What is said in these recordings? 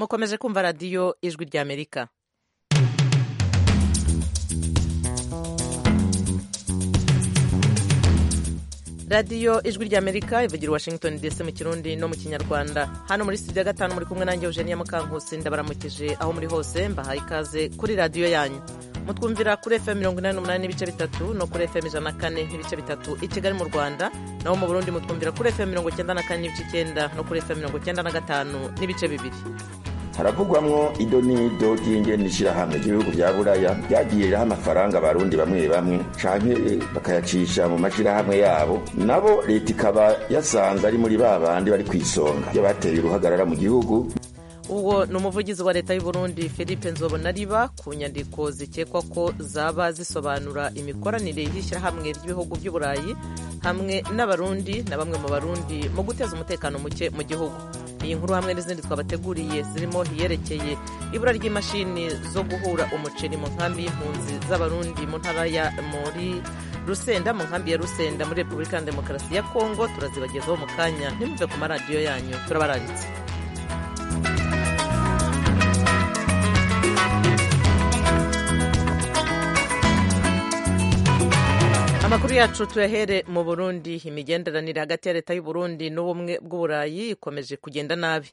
mukomeje kumva radiyo ijwi ry'amerika radiyo ijwi ry'amerika ivugira washington dc mu kirundi no mu kinyarwanda hano muri studio gatanu muri kumwe nanjye eugenia mukankusi ndabaramukije aho muri hose mbahaye ikaze kuri radiyo yanyu mutwumvira kuri fm mirongo inani n'umunani n'ibice bitatu no kuri fm ijana na kane n'ibice bitatu i kigali mu rwanda naho mu burundi mutwumvira kuri fm mirongo icyenda na kane n'ibice icyenda no kuri fm mirongo icyenda na gatanu n'ibice bibiri haravugwamwo ido n'ido ry'ingene ishirahamwe ry'ibihugu vya buraya ryagiye riraha amafaranga abarundi bamwe bamwe canke bakayacisha mu mashirahamwe yabo nabo leta ikaba yasanze ari muri ba bandi bari kw'isonga y'abateye uruhagarara mu gihugu uwo ni umuvugizi wa leta y'u Burundi philippe nzobonariba ku nyandiko zikekwa ko zaba zisobanura imikoranire y'ishyirahamwe ry'ibihugu by'uburayi hamwe n'abarundi na bamwe mu barundi mu guteza umutekano muke mu gihugu iyi nkuru hamwe n'izindi twabateguriye zirimo iyerekeye ibura ry'imashini zo guhura umuceri mu nkambi y'impunzi z'abarundi mu ntara ya muri rusenda mu nkambi ya rusenda muri repubulika ya demokarasi ya kongo turazibagezaho mu kanya ntimuve ku maradiyo yanyu turabaranditse amakuru yacu tuyahere mu burundi imigenderanire hagati ya leta y'uburundi n'ubumwe bw'uburayi ikomeje kugenda nabi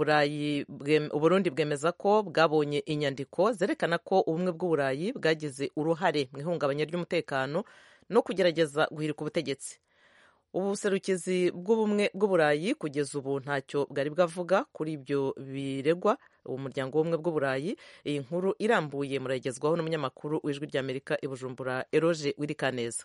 uburundi bwemeza ko bwabonye inyandiko zerekana ko ubumwe bw'uburayi bwagize uruhare mu ihungabanya ry'umutekano no kugerageza guhirika ubutegetsi ubuserukizi bw'ubumwe bw'uburayi kugeza ubu ntacyo bwari bwavuga kuri ibyo biregwa umuryango w'ubumwe bw'uburayi iyi nkuru irambuye muragezwaho n'umunyamakuru w'ijwi ry'amerika i bujumbura eroge wirikaneza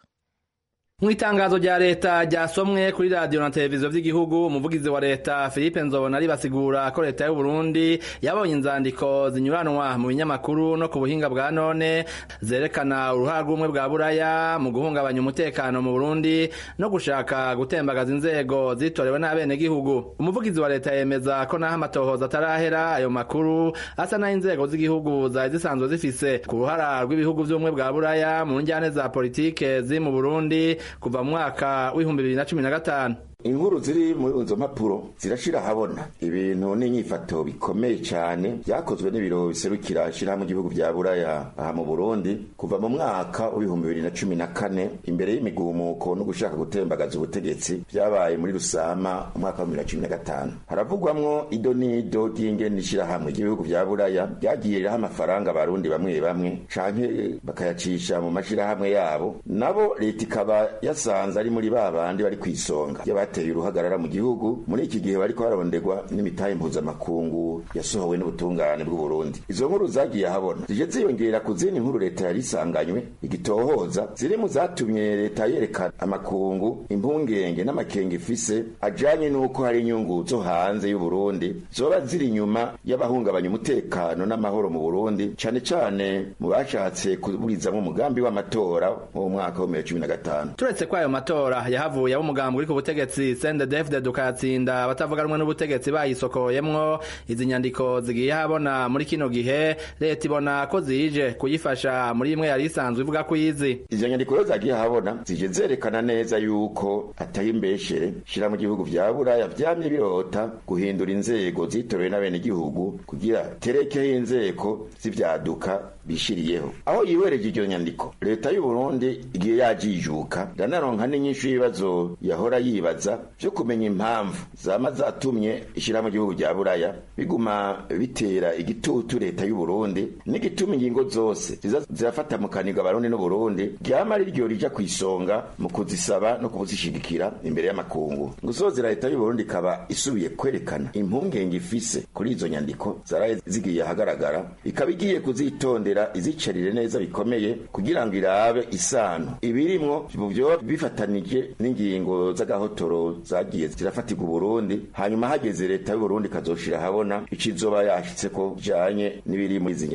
mu itangazo rya leta ryasomwe kuri radiyo na televiziyo by'igihugu umuvugizi wa leta philippe nzobonari basigura ko leta y'u Burundi yabonye inzandiko zinyuranwa mu binyamakuru no ku buhinga bwa none zerekana uruhara rw'ubumwe bwa buraya mu guhungabanya umutekano mu burundi no gushaka gutembagaza inzego zitorewe n'abenegihugu umuvugizi wa leta yemeza ko naho amatohoza atarahera ayo makuru asa n'aho inzego z'igihugu zari zisanzwe zifise ku ruhara rw'ibihugu by'ubumwe bwa buraya mu njyane za politike ziri mu burundi kuva mu mwaka w'ibihumbi bibiri na cumi na gatanu inkuru ziri muri izo mpapuro zirashira habona ibintu n'inyifato bikomeye cyane byakozwe n'ibiro biserukira ishyirahamwe igihugu bya buraya aha mu burundi kuva mu mwaka w'ibihumbi bibiri na cumi na kane imbere y'imigumuko no gushaka gutembagaza ubutegetsi byabaye muri rusama umwaka wa bibiri na cumi na gatanu haravugwamwo ido n'ido ry'ingene ishyirahamwe ry'ibihugu bya buraya ryagiye riraha amafaranga abarundi bamwe bamwe canke bakayacisha mu mashirahamwe yabo nabo leta ikaba yasanze ari muri ba bandi bari kw'isonga bateye uruhagarara mu gihugu muri iki gihe bariko bararondegwa n'imitahe mpuzamakungu yasohowe n'ubutungane bw'u Burundi izo nkuru zagiye ahabona zije ziyongera ku zindi nkuru leta yari isanganywe igitohoza ziri mu zatumye leta yerekana amakungu impungenge n'amakenga ifise ajanye n'uko hari inyungu zo hanze y'u Burundi zoba ziri inyuma y'abahungabanya umutekano n'amahoro mu Burundi cane cane mu bashatse kuburizamwo umugambi w'amatora mu mwaka wa 2015 turetse ko ayo matora yahavuye ab'umugambi uri ku butegetsi sende defde dukatsinda batavuga rumwe n'ubutegetsi bayisokoyemwo izi nyandiko zigiye habona muri kino gihe leta ibona ko zije kuyifasha muri imwe yari isanzwe ivuga ko izi izo nyandiko rero zagiye habona zije zerekana neza yuko atari imbeshere shira mu gihugu vya buraya vyamye birota guhindura inzego zitorewe n'abenegihugu kugira terekeho inzego z'ivyaduka bishiriyeho aho yiwereje iryo nyandiko leta y'u Burundi igiye yajijuka ndanaronka n'inyishu y'ibibazo yahora yibaza vyo kumenya impamvu zama zatumye ishirahamwe igihugu rya buraya biguma bitera igitutu leta y'u Burundi n'igituma ingingo zose ziza zirafata mu kaniga abarundi n'uburundi ryama ari ryo rija kw'isonga mu kuzisaba no kuzishigikira imbere y'amakungu gusozera leta y'u Burundi ikaba isubiye kwerekana impungenge ifise kuri izo nyandiko zaraye zigiye ahagaragara ikaba igiye kuzitondera izicarire neza bikomeye kugira ngo irabe isano ibirimwo vyo bifatanije n'ingingo z'agahotoro zagiye zirafatirwa Burundi hanyuma hageze leta y'u Burundi kazoshira habona icizoba yashitse ko janye n'ibiri muri izi nyandiko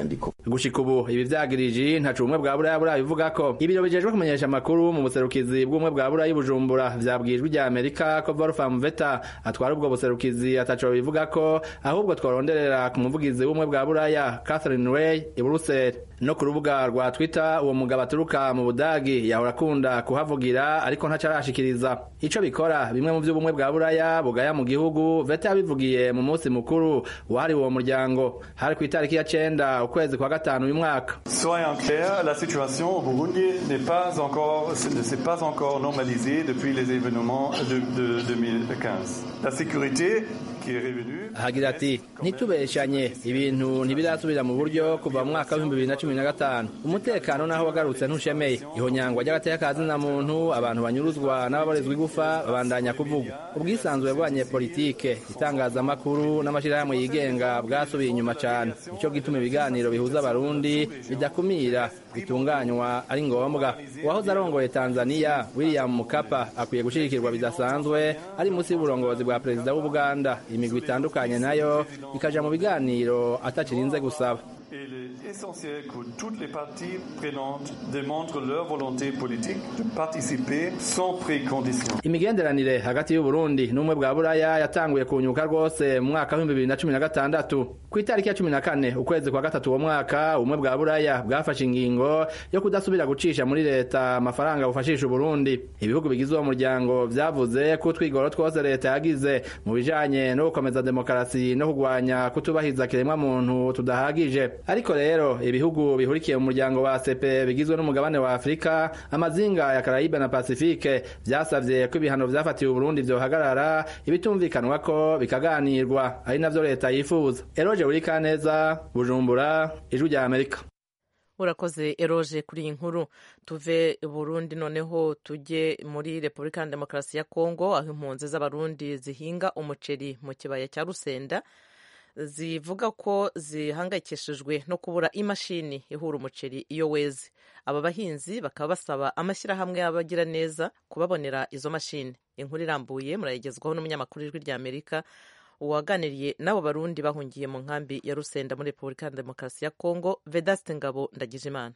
gushika ubu ibi vyagiriji ntaco ubumwe bwa buraya burabivuga ko ibiro bijejwe kumenyesha amakuru mu buserukizi bw'ubumwe bwa buraya bujumbura vyabwijwe rya amerika ko wolfram veta atwara ubwo buserukizi ataco bivuga ko ahubwo twaronderera ku muvugizi w'ubumwe bwa buraya catherine way i buruseli no ku rubuga rwa twitter uwo mugabo aturuka mu budagi yahora akunda kuhavugira ariko ntaco arashikiriza ico bikora bimwe mu vy'ubumwe bwa buraya bugaya mu gihugu veta yabivugiye mu munsi mukuru wahariwe uwo muryango hari ku itariki ya cenda ukwezi kwa gatanu uyu mwaka Soyons clairs, la situation au Burundi n'est pas encore, ne s'est pas encore normalisée depuis les événements de, de 2015. La sécurité qui est revenue. hagira ati ntitubeshanye ibintu ntibirasubira mu buryo kuva mu mwaka w'ibihumbi bibiri na cumi na gatanu umutekano naho wagarutse ntushemeye ihonyangwa ry'agateka ka zina muntu abantu banyuruzwa n'ababorezwa igufa babandanya kuvugwa ubwisanzure bw'abanyepolitike itangazamakuru n'amashyirahamwe yigenga bwasubiye inyuma cyane nicyo gituma ibiganiro bihuza abarundi bidakumira bitunganywa ari ngombwa uwahoze arongoye tanzania william mukapa akwiye gushigikirwa bidasanzwe ari munsi y'uburongozi bwa perezida w'ubuganda imigwi itandukanye nayo ikaja mu biganiro atakirinze gusaba Il est essentiel que toutes les parties prenantes démontrent leur volonté politique de participer sans précondition. imigenderanire hagati y'uburundi n'ubumwe bwa buraya yatanguye kunyuka rwose mu mwaka w'ibihumbi bibiri na cumi na gatandatu ku itariki ya cumi na kane ukwezi kwa gatatu uwo mwaka ubumwe bwa buraya bwafashe ingingo yo kudasubira gucisha muri leta amafaranga bufashisha uburundi ibihugu bigize uwo muryango vyavuze ko utwigoro twose leta yagize mu bijanye no gukomeza demokarasi no kugwanya kutubahiza kiremwa muntu tudahagije ariko rero ibihugu bihurikiye mu muryango wa sepe bigizwe n'umugabane wa afurika amazinga ya karayibe na pasifike vyasavye ko ibihano vyafatiwe uburundi vyohagarara ibitumvikanwa ko bikaganirwa ari navyo leta yifuza eroje burikaneza bujumbura ijwi rya amerika urakoze eroje kuri iyi nkuru tuve burundi noneho tujye muri repubulika ya demokarasi ya kongo aho impunzi z'abarundi zihinga umuceri mu kibaya cya rusenda zivuga ko zihangayikishijwe no kubura imashini ihura umuceri iyo weze aba bahinzi bakaba basaba amashyirahamwe y'abagira neza kubabonera izo mashini inkuru irambuye murayigezwaho n'umunyamakuru w'ijwi rya amerika uwaganiriye n'abo barundi bahungiye mu nkambi ya rusenda muri repubulika ya demokarasi ya kongo vedaste ngabo ndagijimana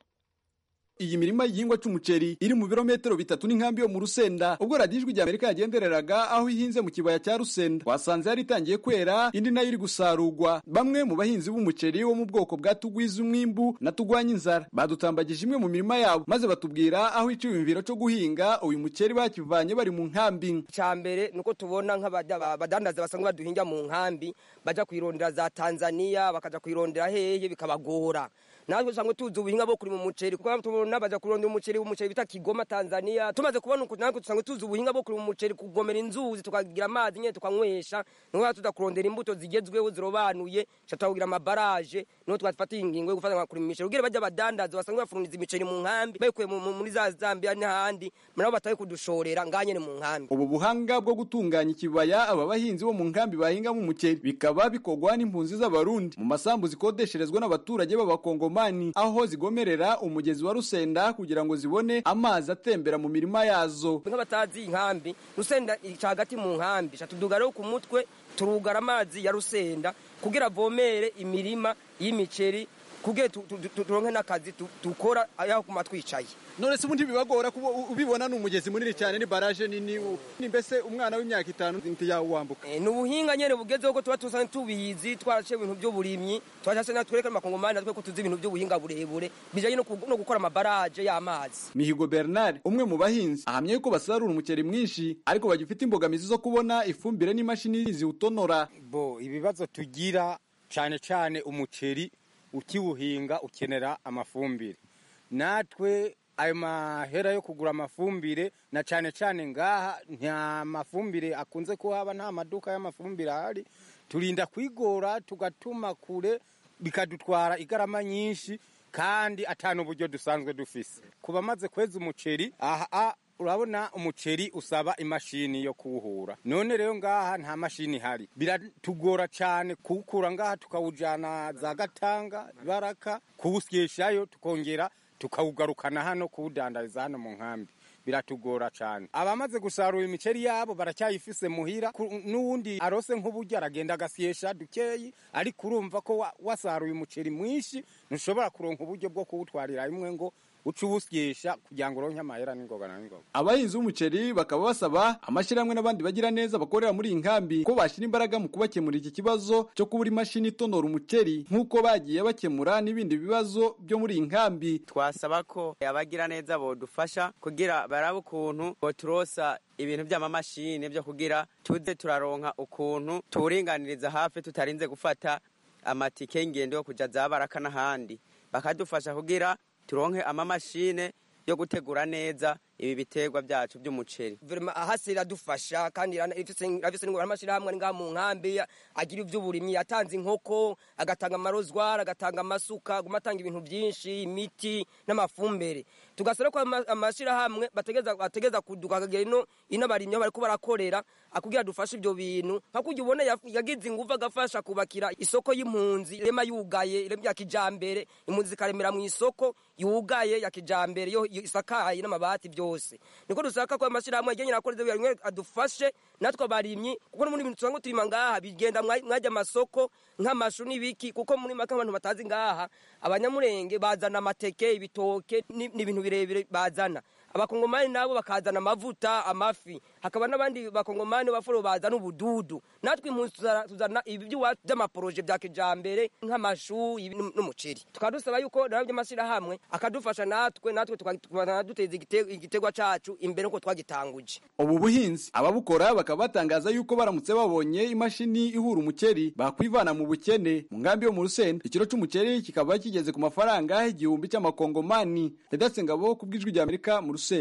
iyi mirima y'igihingwa cy'umuceri iri mu birometero bitatu n'inkambi yo mu rusenda ubwo radiyo ijwi rya amerika yagendereraga aho ihinze mu kibaya cya rusenda wasanze yari itangiye kwera indi nayo iri gusarurwa bamwe mu bahinzi b'umuceri wo mu bwoko bwa tugwiza umwimbu na tugwanya inzara badutambagije imwe mu mirima yabo maze batubwira aho icyiyumviro cyo guhinga uyu muceri bakivanye bari mu nkambi icya mbere ni uko tubona nk'abadandaza basanzwe baduhinga mu nkambi bajya kuyirondera za tanzania bakajya kuyirondera hehe bikabagora natwe usanga tuzi ubuhinga bwo kurima umuceri kuko tubona baja kurondera umuceri umuceri bita Kigoma Tanzania tumaze kubona uko natwe usanga tuzi ubuhinga bwo kurima umuceri kugomera inzuzi tukagira amazi nyene tukanywesha nuko tuza kurondera imbuto zigezweho zirobanuye cha twagira amabaraje nuko twafata ingingo yo gufata kurima imiceri kugira bajya badandaza basanga bafuruniza imiceri mu nkambi bayikuye muri za Zambia n'ahandi murabo bataye kudushorera nganye mu nkambi ubu buhanga bwo gutunganya ikibaya aba bahinzi bo mu nkambi bahingamo umuceri bikaba bikogwa n'impunzi z'abarundi mu masambu zikodesherezwa n'abaturage b'abakongo mani aho zigomerera umugezi wa rusenda kugira ngo zibone amazi atembera mu mirima yazo nk'abatazi inkambi rusenda ica hagati mu nkambi tuduga rero ku mutwe turugara amazi ya rusenda kugira avomere imirima y'imiceri kugira turonke n'akazi dukora aho kuma twicaye none se ubundi bibagora kuba ubibona ni umugezi munini cyane ni baraje nini ni mbese umwana w'imyaka itanu ntiyawambuka ni ubuhinga nyene bugezeho ko tuba tusanzwe tubizi twaraciye ibintu by'uburimyi twashase natwe twereka amakongomani natwe ko tuzi ibintu by'ubuhinga burebure bijanye no gukora amabaraje y'amazi mihigo bernard umwe mu bahinzi ahamya yuko basarura umuceri mwinshi ariko bagifite imbogamizi zo kubona ifumbire n'imashini ziwutonora bo ibibazo tugira cyane cyane umuceri ukiwuhinga ukenera amafumbire natwe ayo mahera yo kugura amafumbire na cyane cyane ngaha nta mafumbire akunze kuhaba nta maduka y'amafumbire ahari turinda kwigora tugatuma kure bikadutwara igarama nyinshi kandi atanu uburyo dusanzwe dufise ku bamaze kweza umuceri aha urabona umuceri usaba imashini yo kuwuhura none rero ngaha nta mashini ihari biratugora cyane kuwukura ngaha tukawujyana za gatanga baraka kuwusyeshayo tukongera tukawugarukana hano kuwudandariza hano mu nkambi biratugora cyane abamaze gusarura imiceri yabo baracyayifise muhira ku- n'uwundi arose nk'uburyo aragenda agasyesha dukeyi ariko urumva ko wa- wasaruye umuceri mwinshi ntushobora kuronka uburyo bwo kuwutwarira rimwe ngo uce uwusyesha kugira ngo uronke amahera n'ingoga na n'ingoga abahinzi b'umuceri bakaba basaba amashyirahamwe n'abandi bagira neza bakorera muri iyi nkambi ko bashyira imbaraga mu kubakemura iki kibazo cyo kubura imashini itonora umuceri nk'uko bagiye bakemura n'ibindi bibazo byo muri iyi nkambi twasaba ko abagira neza bodufasha kugira barabe ukuntu boturosa ibintu by'amamashini byo kugira tuze turaronka ukuntu tuwuringaniriza hafi tutarinze gufata amatike y'ingendo yo kuja za baraka n'ahandi bakadufasha kugira turonke amamashine yo gutegura neza ibi biterwa byacu by'umuceri guverinoma ahasi iradufasha kandi irana- ifise irafise n'ingorane amashyirahamwe ari ngaha mu nkambi agira iby'uburimyi yatanze inkoko agatanga amarozwari agatanga amasuka aguma atanga ibintu byinshi imiti n'amafumbire tugasaba ko ama- amashyirahamwe bategeza bategeza kuduka akagera ino ino abarimyi aho bariko barakorera akugira dufashe ibyo bintu nka kurya ubona yaf- yagize ingufu agafasha kubakira isoko y'impunzi irema yugaye irema ya kijambere impunzi zikaremera mu isoko yugaye ya kijambere yo yo isakaye n'amabati byose niko dusaka ko amashyirahamwe yagenye akoreze bimwe adufashe natwe abarimyi kuko no muri ibintu tusanzwe turima ngaha bigenda mwa- mwajya amasoko nk'amashu n'ibiki kuko muri make abantu batazi ngaha abanyamurenge bazana amateke ibitoke ni- n'ibintu birebire bazana abakongomani nabo bakazana amavuta amafi hakaba n'abandi bakongomani bafuro bazana ubududu natwe impunzi tuzana- tuzana ibi by'iwacu by'amaporoje bya kijambere nk'amashu ibi n'um- n'umuceri tukaba dusaba yuko nabo by'amashyirahamwe akadufasha natwe natwe tukaba duteza igite- igitegwa cacu imbere uko twagitanguje ubu buhinzi ababukora bakaba batangaza yuko baramutse babonye imashini ihura umuceri bakwivana mu bukene mu nkambi yo mu rusenda ikiro c'umuceri kikaba kigeze ku mafaranga igihumbi cy'amakongomani redatse ngabo ku bw'ijwi rya amerika mu rusenda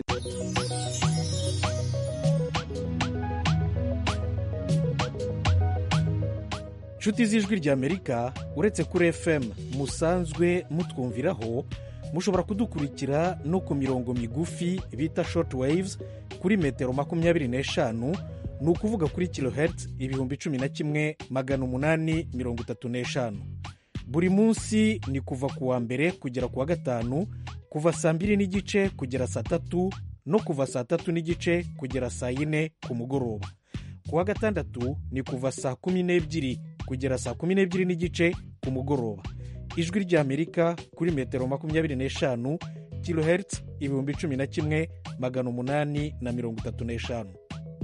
nshuti z'ijwi ry'amerika uretse kuri fm musanzwe mutwumviraho mushobora kudukurikira no ku mirongo migufi bita short waves kuri metero makumyabiri n'eshanu ni ukuvuga kuri kilohertz ibihumbi cumi na kimwe magana umunani mirongo itatu n'eshanu buri munsi ni kuva ku wa mbere kugera ku wa gatanu kuva saa mbiri n'igice kugera saa tatu no kuva saa tatu n'igice kugera saa yine ku mugoroba ku wa gatandatu ni kuva saa kumi n'ebyiri kugera saa kumi n'ebyiri n'igice ku mugoroba ijwi ry'amerika kuri metero makumyabiri n'eshanu kilohertz ibihumbi cumi na kimwe magana umunani na mirongo itatu n'eshanu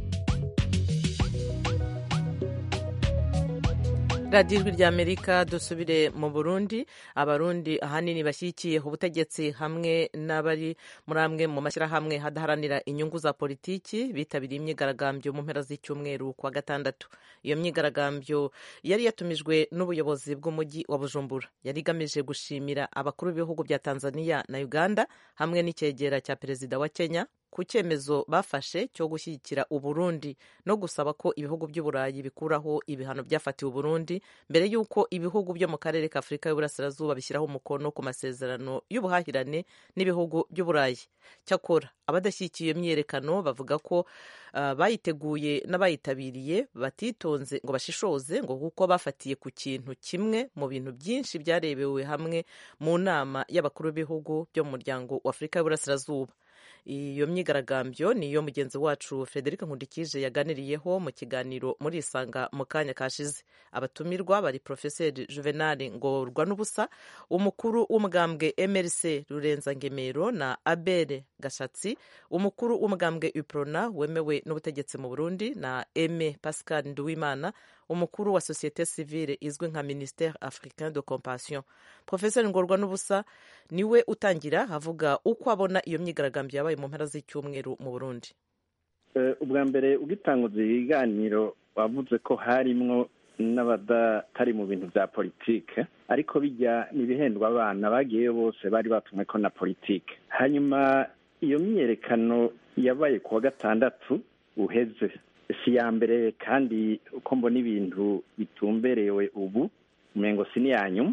radiyo ijwi ry'amerika dusubire mu burundi abarundi ahanini bashyigikiye ubutegetsi hamwe n'abari muri amwe mu mashyirahamwe hadaharanira inyungu za politiki bitabiriye imyigaragambyo mu mpera z'icyumweru ku wa gatandatu iyo myigaragambyo yari yatumijwe n'ubuyobozi bw'umujyi wa bujumbura yari igamije gushimira abakuru b'ibihugu bya tanzania na uganda hamwe n'icyegera cya perezida wa kenya ku cyemezo bafashe cyo gushyigikira uburundi no gusaba ko ibihugu by'uburayi bikuraho ibihano byafatiwe uburundi mbere y'uko ibihugu byo mu karere ka afurika y'uburasirazuba bishyiraho umukono ku masezerano y'ubuhahirane n'ibihugu by'uburayi cyakora abadashyigikiye iyo myiyerekano bavuga ko uh, bayiteguye n'abayitabiriye batitonze ngo bashishoze ngo kuko bafatiye ku kintu kimwe mu bintu byinshi byarebewe hamwe mu nama y'abakuru b'ibihugu byo mu muryango wa afurika y'uburasirazuba iyo myigaragambyo ni iyo mugenzi wacu frederic nkundikije yaganiriyeho mu kiganiro muri isanga mu kanya kashize abatumirwa bari porofeseri juvenal ngorwa n'ubusa umukuru w'umugambwe mrc rurenza ngemero na abere gashatsi umukuru w'umugambwe uprona wemewe n'ubutegetsi mu burundi na eme pascal nduwimana umukuru wa sosiyete sivile izwi nka ministere africain de compassion profeseri ngorwa n'ubusa niwe utangira avuga uko abona iyo myigaragambyo yabaye mu mpera z'icyumweru mu burundi ubwa mbere ugitanguza ibiganiro wavuze ko harimwo n'abadatari mu bintu bya politike ariko bijya n'ibihendwa abana bagiyeyo bose bari batumwe ko na politike hanyuma iyo myiyerekano yabaye ku wa gatandatu uheze si iya mbere kandi uko mbona ibintu bitumberewe ubu umengo si n'iya nyuma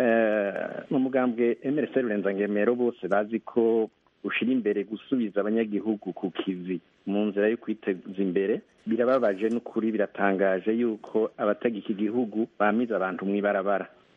mu mugambwe emerese rurenza bose bazi ko ushyira imbere gusubiza abanyagihugu ku kivi mu nzira yo kwiteza imbere birababaje n'ukuri biratangaje yuko abatega iki gihugu bamize abantu mu ibarabara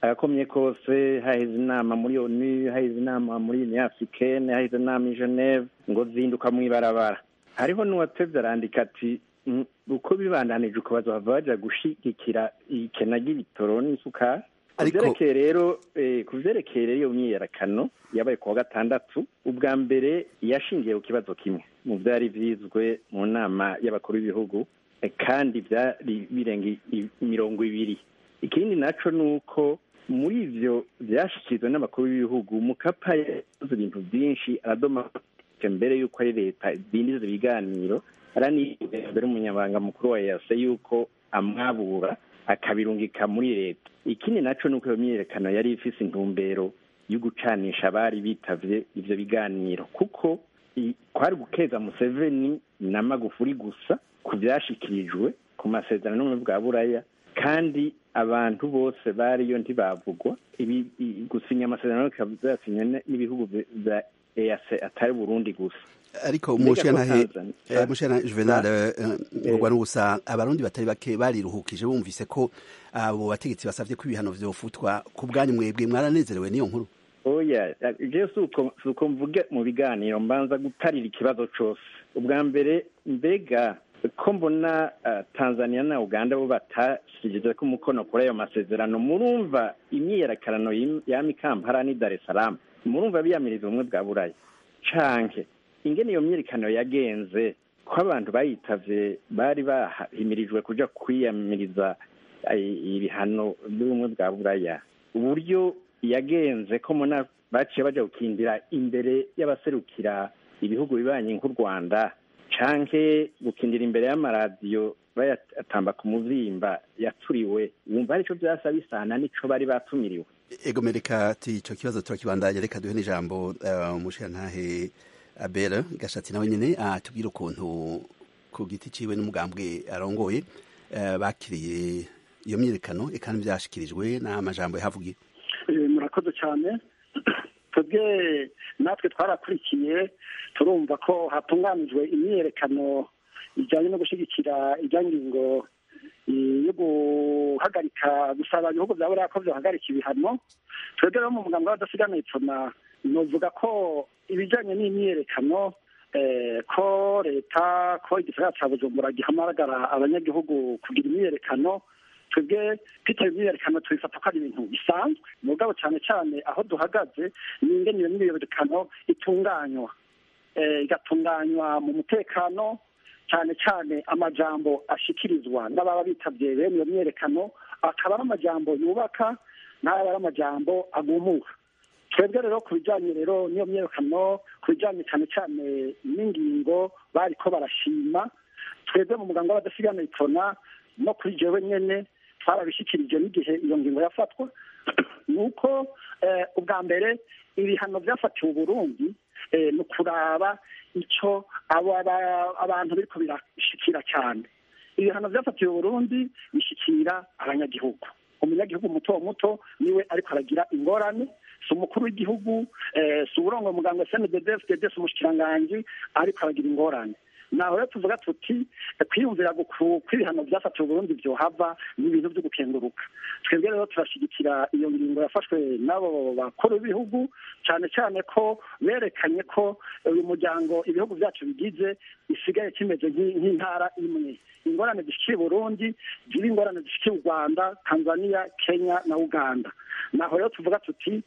agakomye kose haheze inama muri onu haheze inama muri union africaine haheze inama i geneve ngo zinduka mu ibarabara hariho n'uwatevye arandika ati "Mm, uko bibandanije uko bazohava baja gushigikira ikena ry'ibitoro n'isukari ku Ariko- vyerekeye rero eh, ku vyerekeye rero iyo myiyerekano yabaye ku wa gatandatu ubwa mbere yashingiye ku kibazo kimwe mu vyari vyizwe mu nama y'abakuru b'ibihugu eh, kandi vyari birenga i- i- mirongo ibiri ikindi naco ni uko muri ivyo vyashikirizwa n'abakuru b'ibihugu mukapa yakoze ibintu vyinshi aradoma mbere y'uko ari leta idindiza ibiganiro araniye mbere umunyamabanga mukuru wa yase y'uko amwabura akabirungika muri leta ikindi naco ni uko iyo myiyerekano yari ifise intumbero yo gucanisha abari bitavye ivyo biganiro kuko i- kwari gukeza museveni na magufuri gusa ku vyashikirijwe ku masezerano n'ubumwe bwa buraya kandi abantu bose bariyo ntibavugwa ibi i- gusinya amasezerano bikaba vyasinywe n- n'ibihugu vya- vya EAC atari Burundi gusa ariko Mbega umushana ko he Tanzania- eh, mushana Juvenal Ba- eh, ngorwa n'ubusa abarundi batari bake bariruhukije bumvise ko abo bategetsi basavye ko ibihano vyofutwa ku bwanyu mwebwe mwaranezerewe n'iyo nkuru oya je suko suko mvuge mu biganiro mbanza gutarira ikibazo cose ubwa mbere mbega ko mbona uh, tanzania na uganda bo batashyigize ko umukono kuri ayo masezerano murumva imyiyerekanano yim- yama ikampara ni dar es salaam murumva biyamiriza ubumwe bwa buraya canke ingene iyo myiyerekano yagenze ko abantu bayitavye bari bahimirijwe kuja kwiyamiriza eh, ibihano by'ubumwe bwa buraya uburyo yagenze ko muna baciye baja gukindira imbere y'abaserukira ibihugu bibanye nk'u rwanda canke gukindira imbere y'amaradiyo bayatamba ku muzimba yaturiwe wumva arico vyasa bisana nico bari batumiriwe ego mereka ati ico kibazo turakibandanya reka duhe n'ijambo uh, umushirantahe Abel Gashatsi nawe nyene atubwira ukuntu ku giti ciwe n'umugambwe arongoye uh, bakiriye iyo myiyerekano eka n'ivyashikirijwe n'amajambo yahavugiye Eh, murakoze cyane twebwe natwe twarakurikiye turumva ko hatunganijwe imyiyerekano ijyanye no gushyigikira ijya ngingo eh, yo guhagarika gusaba ibihugu bya buriya ko byohagarika ibihano twebwe rero mu mugambi w'abadasigana ipfuna novuga ko ibijyanye n'imyiyerekano eh, ko leta ko igisagara cya bujumbura gihamagara abanyagihugu kugira imyiyerekano twebwe twitaba imyiyerekano tubifata ko ari ibintu bisanzwe mugabo cyane cyane aho duhagaze ni ingene iyo myiyerekano itunganywa Eh, igatunganywa mu mutekano cyane cyane amajambo ashikirizwa n'ababa bitabye bene iyo myiyerekano akaba ari amajambo yubaka n'aba ari amajambo agumuka twebwe rero ku bijyanye rero n'iyo myiyerekano ku bijyanye cyane cyane n'ingingo bariko barashima twebwe mu muganga w'abadasigana itona no kuri jewe nyene twarabishyikirije n'igihe iyo ngingo yafatwa ni uko eh, ubwa mbere ibihano byafatiwe uburundi eh, ni ukuraba icyo abo aba- abantu biriko birashikira cyane ibihano byafatiwe uburundi bishikira abanyagihugu umunyagihugu muto muto niwe ariko aragira ingorane si umukuru w'igihugu eh, si uburongo muganga sndd fdd si umushikiranganji ariko aragira ingorane naho rero tuvuga tuti kwiyumvira guku- kw'ibihano byafatiwe uburundi vyohava ni ibintu vyo gukenguruka twebwe rero turashigikira iyo ngingo yafashwe n'abo bakuru b'ibihugu cyane cyane ko berekanye ko uyu muryango ibihugu byacu bigize isigaye kimeze nk'i- nk'intara imwe ingorane zishikiye burundi ziri ingorane zishikiye u rwanda tanzania kenya na uganda naho rero tuvuga tuti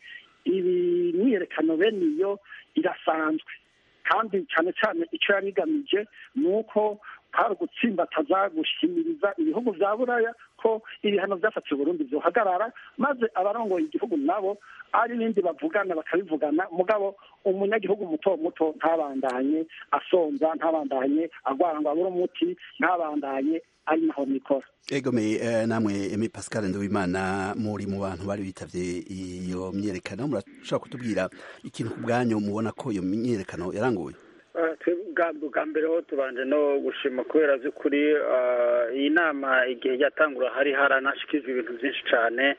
ibi myiyerekano bene iyo irasanzwe kandi cyane cyane icyo yari igamije ni uko kwari ugutsimbataza gushimiriza ibihugu bya buraya ko ibihano byafatiwe Burundi byohagarara maze abarongoye igihugu nabo ari ibindi bavugana bakabivugana mugabo umunyagihugu muto muto ntabandanye asonza ntabandanye agwara ngo abure umuti ntabandanye ari naho nikora egome eh, namwe Aimé Pascal Nduwimana muri mu bantu bari bitavye iyo myiyerekano murashobora kutubwira ikintu ku bwanyu mubona ko iyo myiyerekano yaranguye bwa mbere ho tubanje no gushima kubera by'ukuri iyi nama igihe yatangura hari haranashyikirijwe ibintu byinshi cyane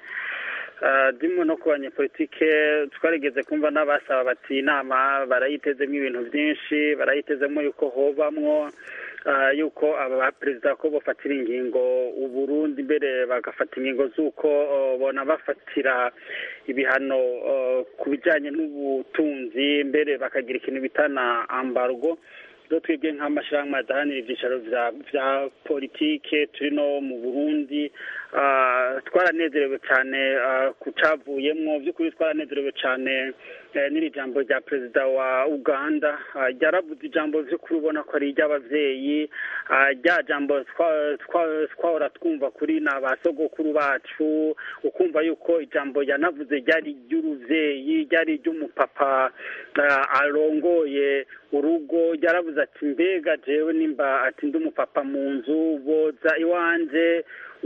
dimwe no ku banyepolitike twarigeze kumva n'abasaba bati inama barayitezemo ibintu byinshi barayitezemo yuko hobamwo yuko aba perezida ko bafatira ingingo uburundi mbere bagafata ingingo z'uko bona bafatira ibihano ku bijyanye n'ubutunzi mbere bakagira ikintu bitana ambargo rero twebwe nk'amashyirahamwe adahanira ibyicaro bya politike turi no mu burundi twaranezerewe cyane ku cyavuyemo by'ukuri twaranezerewe cyane n'iri jambo rya perezida wa uganda ryaravuze ijambo by'ukuri ubona ko ari iry'ababyeyi rya jambo twahora twumva kuri ni abasogokuru bacu ukumva yuko ijambo yanavuze ryari iry'urubyeyi ryari iry'umupapa arongoye urugo ryaravuze ati mbega jewe nimba ati ndi umupapa mu nzu boza iwanje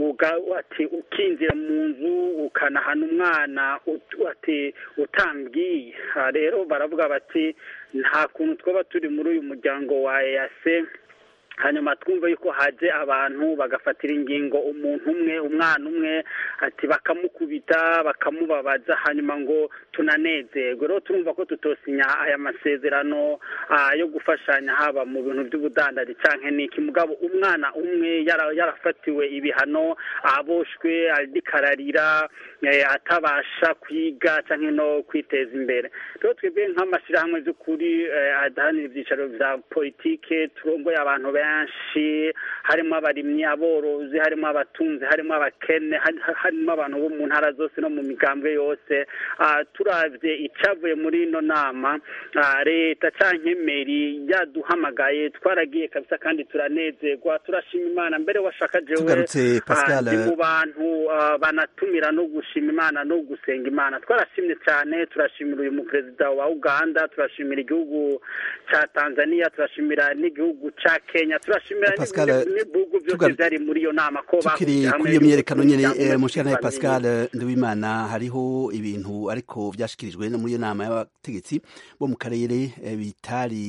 ati ukinjira mu nzu ukanahana umwana ati utambwiye rero baravuga bati nta kuntu twaba turi muri uyu muryango wa eyase hanyuma twumva yuko haje abantu bagafatira ingingo umuntu umwe umwana umwe ati bakamukubita bakamubabaza hanyuma ngo tunanezerwe rero turumva ko tutosinya aya masezerano yo gufashanya haba mu bintu by'ubudandari cyangwa n'iki mugabo umwana umwe yarafatiwe ibihano aboshwe arikararira atabasha kwiga cyangwa no kwiteza imbere rero twebwe nk'amashyirahamwe by'ukuri adahanira ibyicaro bya politike turongoye abantu benshi harimo abarimyi aborozi harimo abatunzi harimo abakene harimo abantu bo mu ntara zose no mu migambwe yose turabye icyavuye muri ino nama leta cyangwa meri yaduhamagaye twaragiye kabisa kandi turanezerwa turashima imana mbere washaka jewe ndi mu bantu banatumira no gushima imana no gusenga imana twarashimye cyane turashimira uyu muperezida wa uganda turashimira igihugu cya tanzania turashimira n'igihugu cya kenya turashimira n'ibihugu byose byari muri iyo nama ko tukiri kuri iyo myerekano nyine mushikana pascal nduwimana hariho ibintu ariko byashikirijwe no muri iyo nama y'abategetsi bo mu karere bitari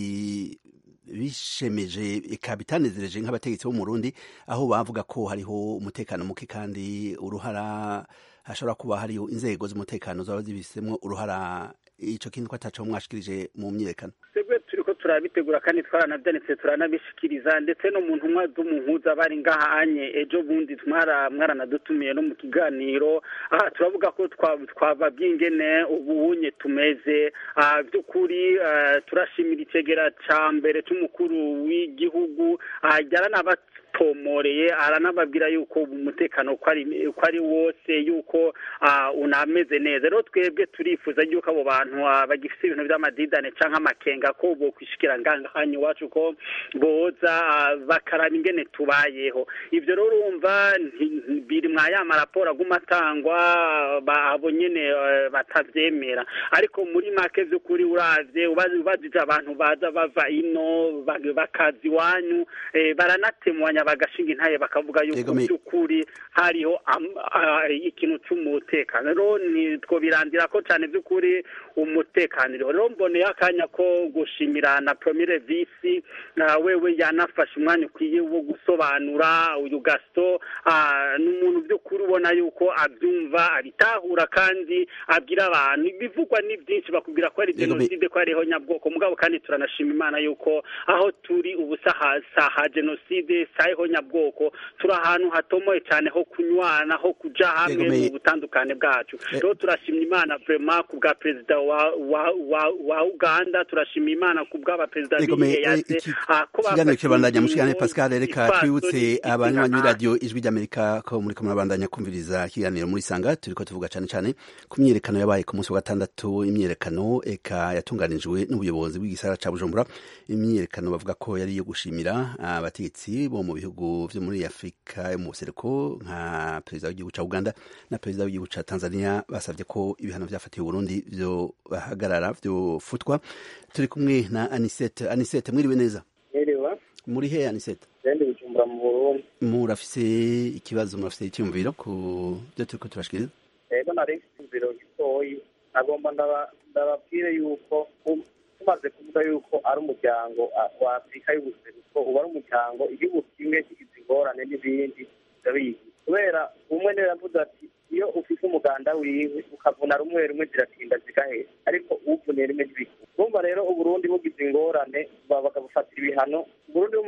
bishemeje eka bitanezereje nk'abategetsi bo mu Burundi aho bavuga ko hariho umutekano muke kandi uruhara hashobora kuba hariho inzego z'umutekano zaba zibisemo uruhara ico kintu ko ataco mwashikirije mu myerekano twebwe turiko turabitegura kandi twaranavyanitse turanabishikiriza ndetse no mu ntumwa z'umuhuza bari ngaha anye ejo bundi mwaranadutumiye no mu kiganiro aha turavuga ko twababwiye ingene ubunye tumeze by'ukuri turashimira icegera ca mbere c'umukuru w'igihugu yaranaba pomoreye aranababwira yuko umutekano ko ari wose yuko unameze neza rero twebwe turifuza yuko abo bantu bagifite ibintu by'amadidane cyangwa amakenga ko bo kwishikira ngangahanya iwacu ko boza bakaraba ingene tubayeho ibyo rero urumva biri mwa ya maraporo aguma atangwa abo nyine batabyemera ariko muri make by'ukuri uravye ubajije abantu baza bava ino bakaza iwanyu baranatemwanya bagashinga intaye bakavuga yuko by'ukuri hariho ikintu cy'umutekano rero ntitwobirandira ko cyane by'ukuri umutekano rero mboneye akanya ko gushimira na promire visi wewe yanafashe umwanya ukwiye wo gusobanura uyu gasito ni umuntu by'ukuri ubona yuko abyumva abitahura kandi abwira abantu ibivugwa ni byinshi bakubwira ko ari jenoside ko hariho nyabwoko mugabo kandi turanashima imana yuko aho turi ubu saha jenoside saha nyabwoko turi ahantu hatomoye cyane ho kunywana ho kuja hamwe mu butandukane bwacu rero turashimye imana vrema ku bwa perezida wa wa wa wa uganda turashima imana ku bw'abaperezida b'iyeyase ikiganiro kirabandanya mushikane pascal reka twibutse abanywanyi b'iradiyo ijwi ry'amerika ko muri kumwe babandanya kumviriza ikiganiro muri sanga turiko tuvuga cane cane ku myiyerekano yabaye ku munsi wa gatandatu imyiyerekano eka yatunganijwe n'ubuyobozi bw'igisagara ca bujumbura imyiyerekano bavuga ko yari iyo gushimira abategetsi bo mu bihugu vyo muri afurika yo mu buseruko nka perezida w'igihugu ca uganda na perezida w'igihugu ca tanzania basavye ko ibihano vyafatiwe uburundi vyo bahagarara vyofutwa turi kumwe na anisete anisete mwiriwe neza mwiriwe muri he anisete ndi bujumbura mu burundi murafise ikibazo murafise icyumviro ku byo turiko turashikiriza ego nari icyumviro gitoyi nagomba ndababwire yuko tumaze kuvuga yuko ari umuryango wa afurika y'ubuseruko uba ari umuryango igihugu kimwe kigize ingorane n'ibindi ndabizi kubera umwe niwe yavuze ati iyo ufite umuganda wiwe ukavuna rumwe rumwe ziratinda zigahera ariko uvuniye rimwe ntibikura urumva rero uburundi bugize ingorane bakabufatira ibihano uburundi bumaze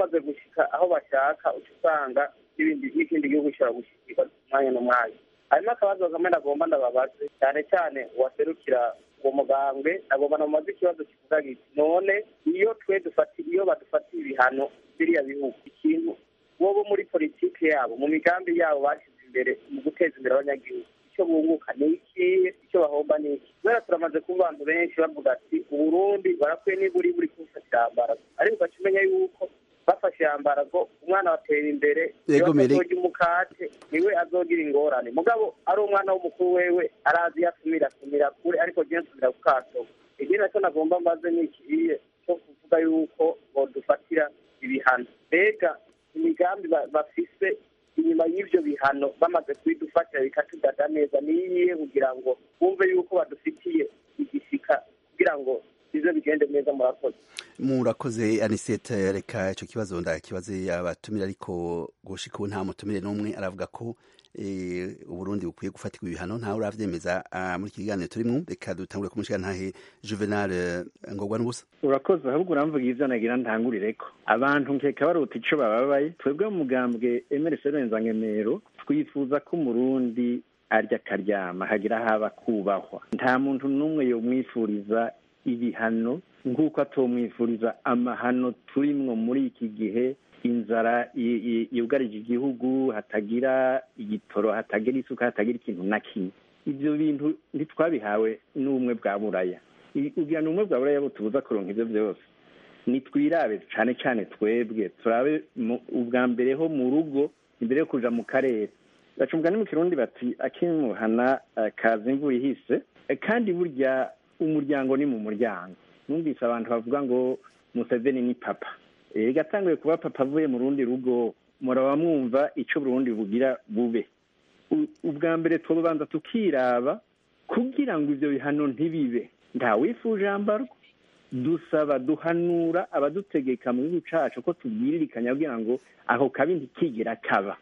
bamaze gushika aho bashaka uca usanga n'ibindi n'ikindi gihugu gishobora gushikirwa umwanya n'umwanya hanyuma akabazo kamwe nagomba ndababaze cyane cyane uwaserukira uwo mugambwe nagomba namubaze ikibazo kivuga giti none iyo twe dufatiye iyo badufatiye ibihano biriya bihugu ikintu bo bo muri politiki yabo mu migambi yabo bashyize imbere mu guteza imbere abanyagihugu icyo bunguka ni ikihe icyo bahomba ni iki kubera turamaze kuba abantu benshi bavuga ati uburundi barakwiye niburi buri kubufatira ambarago ariko ugaca umenya yuko bafashe ambarago umwana batera imbere Yego, Mary. azorya umukate niwe azogira ingorane mugabo ari umwana w'umukuru wewe arazi iyo asumira asumira kure ariko jewe nsumira ku kato ikindi nacyo nagomba mbaze ni ikihiye cyo kuvuga yuko bodufatira ibihano mbega imigambi ba- bafise inyuma y'ivyo bihano bamaze kubidufatira bikatudada neza niyihe kugira ngo bumve yuko badufitiye igishika kugira ngo bize bigende neza murakoze murakoze anisete reka icyo kibazo ndakibaze abatumire ariko gushika ubu nta mutumire n'umwe aravuga ko eh, uburundi bukwiye gufatirwa ibihano ntawe uravyemeza ah, muri iki kiganiro turimwo reka dutangure kumushiga ntahe juvenal eh, ngorwa n'ubusa urakoze ahubwo uramvuga ivyo nagira ntangurireko abantu nkeka baruta ico bababaye twebwe mu mugambwe emerese renzangemero twifuza ko umurundi arya akaryama hagira haba kubahwa nta muntu n'umwe yomwifuriza ibihano nk'uko atomwifuriza amahano turimwo muri iki gihe inzara i- i- yugarije igihugu hatagira igitoro hatagira isuka hatagira ikintu na kimwe ivyo bintu ntitwabihawe n'ubumwe bwa buraya I- kugira ngo ubumwe bwa buraya butubuza kuronka ivyo vyose nitwirabe cane cane twebwe turabe mu- ubwa mbere ho mu rugo imbere yo kuja mu karere baca umugani mu kirundi bati akimuhana eh, kaza imvura ihise Eh, kandi burya umuryango ni mu muryango numvise abantu bavuga ngo museveni ni papa Eh, gatanguye kuba papa avuye mu rundi rugo muraba mwumva ico burundi bugira bube U- ubwa mbere tubanza tukiraba kugira ngo ivyo bihano ntibibe ntawifuje ambarwa dusaba duhanura abadutegeka mu gihugu cacu ko tubwiririkanya kugira ngo ako kabi ntikigera kaba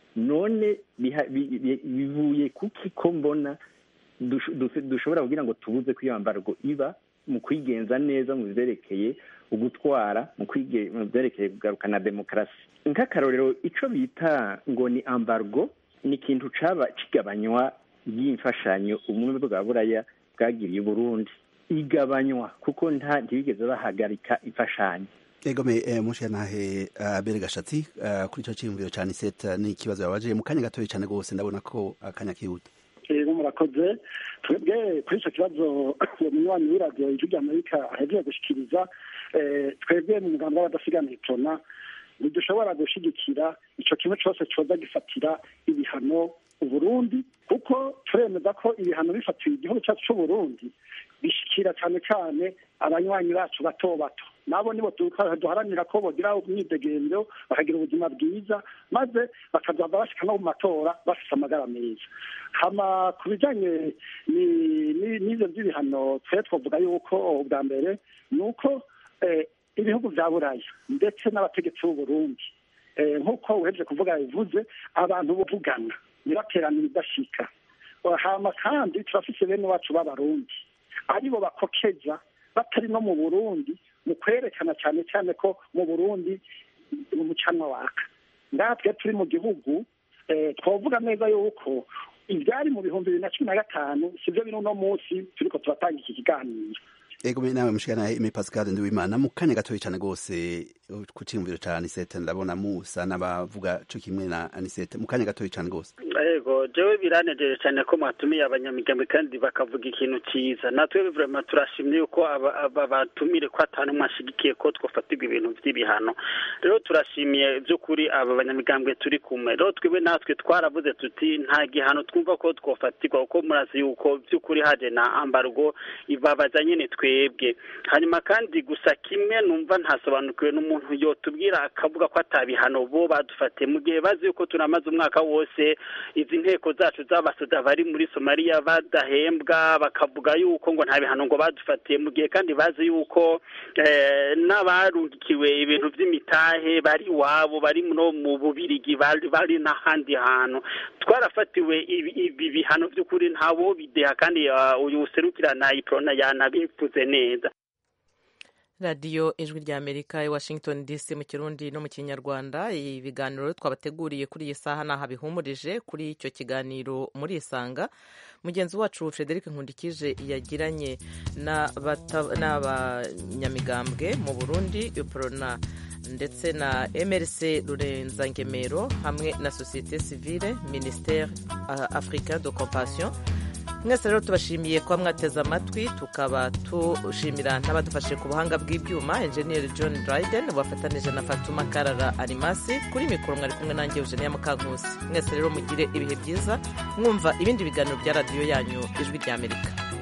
none biha- bi- bi- bivuye kuki ko mbona dush- dush- dushobora kugira ngo tubuze ko iyo mbargo iba mu kwigenza neza mu vyerekeye ugutwara mu kwige- mu vyerekeye kugarukana demokarasi nk'akarorero ico bita ngo ni ambargo ni ikintu caba kigabanywa ry'imfashanyo ubumwe bwa buraya bwagiriye uburundi igabanywa kuko nta ntibigeze bahagarika imfashanyo egome eh, mushiga ntahe abere gashatsi ah, kuri ico ciyumviro ca anisete ni ikibazo yabaje mu kanya gatoya cane gose ndabona ko akanya kihuta rero murakoze twebwe kuri icyo kibazo uwo munywanyi w'iradiyo ijwi ry'amerika ahejeje gushikiriza eh, twebwe mu mugambi w'abadasigana itona ntidushobora gushigikira ico kimwe cose coza gifatira ibihano uburundi kuko turemeza ko ibihano bifatiwe igihugu cyacu c'uburundi bishikira cane cane abanywanyi bacu bato bato nabo nibo du- duharanira ko bogira umwidegemvyo bakagira ubuzima bwiza maze bakazaza bashika no mu matora bafise amagara meza hama ku bijanye ni- ni- n'ivyo vy'ibihano twe twovuga yuko ubwa mbere ni uko eh, ibihugu vya buraya ndetse n'abategetsi b'uburundi eh, nk'uko uhejeje kuvuga bivuze abantu buvugana ntibaterane ibidashika hama kandi turafise bene wacu b'abarundi aribo bakokeza batari no mu burundi mu kwerekana cyane cyane ko mu burundi umucanwa waka natwe turi mu gihugu eh, twavuga neza yuko ibyari mu bihumbi bibiri na cumi na gatanu sibyo biri uno munsi turiko turatanga iki kiganiro egome nawe mushiga ntahe eme pascal ndiwimana mu kanya gatoya cane gose uh, ku ciyumviro ca anisete ndabona musa n'abavuga co kimwe na anisete mu kanya gatoya cane gose yego jewe biranejeje cyane ko mwatumiye abanyamigambwe kandi bakavuga ikintu cyiza natwe vraiment turashimye yuko aba aba batumire ko atanu mwashigikiye ko twofatirwa ibintu vy'ibihano rero turashimiye by'ukuri aba banyamigambwe turi kumwe rero twebwe natwe twaravuze tuti nta gihano twumva ko twofatirwa kuko murazi yuko by'ukuri haje na ambargo ibabaza nyene twebwe hanyuma kandi gusa kimwe numva ntasobanukiwe n'umuntu yotubwira akavuga ko atabihano bo badufatiye mu gihe bazi yuko turamaze umwaka wose izi nteko zacu z'abasoda bari muri somaliya badahembwa bakavuga yuko ngo nta bihano ngo badufatiye mu gihe kandi bazi yuko eh, n'abarungikiwe ibintu by'imitahe bari iwabo bari no mu bubirigi bari bari n'ahandi hantu twarafatiwe ibi ibi bihano by'ukuri ntabo bideha kandi uh, uyu userukira na iprona yanabivuze neza radiyo ijwi rya amerika i washington dc mu kirundi no mu kinyarwanda ibiganiro twabateguriye kuri iyi saha ntaho bihumurije kuri icyo kiganiro muri isanga mugenzi wacu frederic nkundikije yagiranye n'abanyamigambwe mu burundi uprona ndetse na mrc rurenzangemero hamwe na sosiyete sivile ministere africain de compassion mwese rero tubashimiye kuba mwateze amatwi tukaba tushimira n'abadufashe ku buhanga bw'ibyuma enjeniyeri john dryden wafatanije na fatuma karara arimasi kuri mikoro mwari kumwe nanjye eugenia mukankusi mwese rero mugire ibihe byiza mwumva ibindi biganiro bya radiyo yanyu ijwi ry'amerika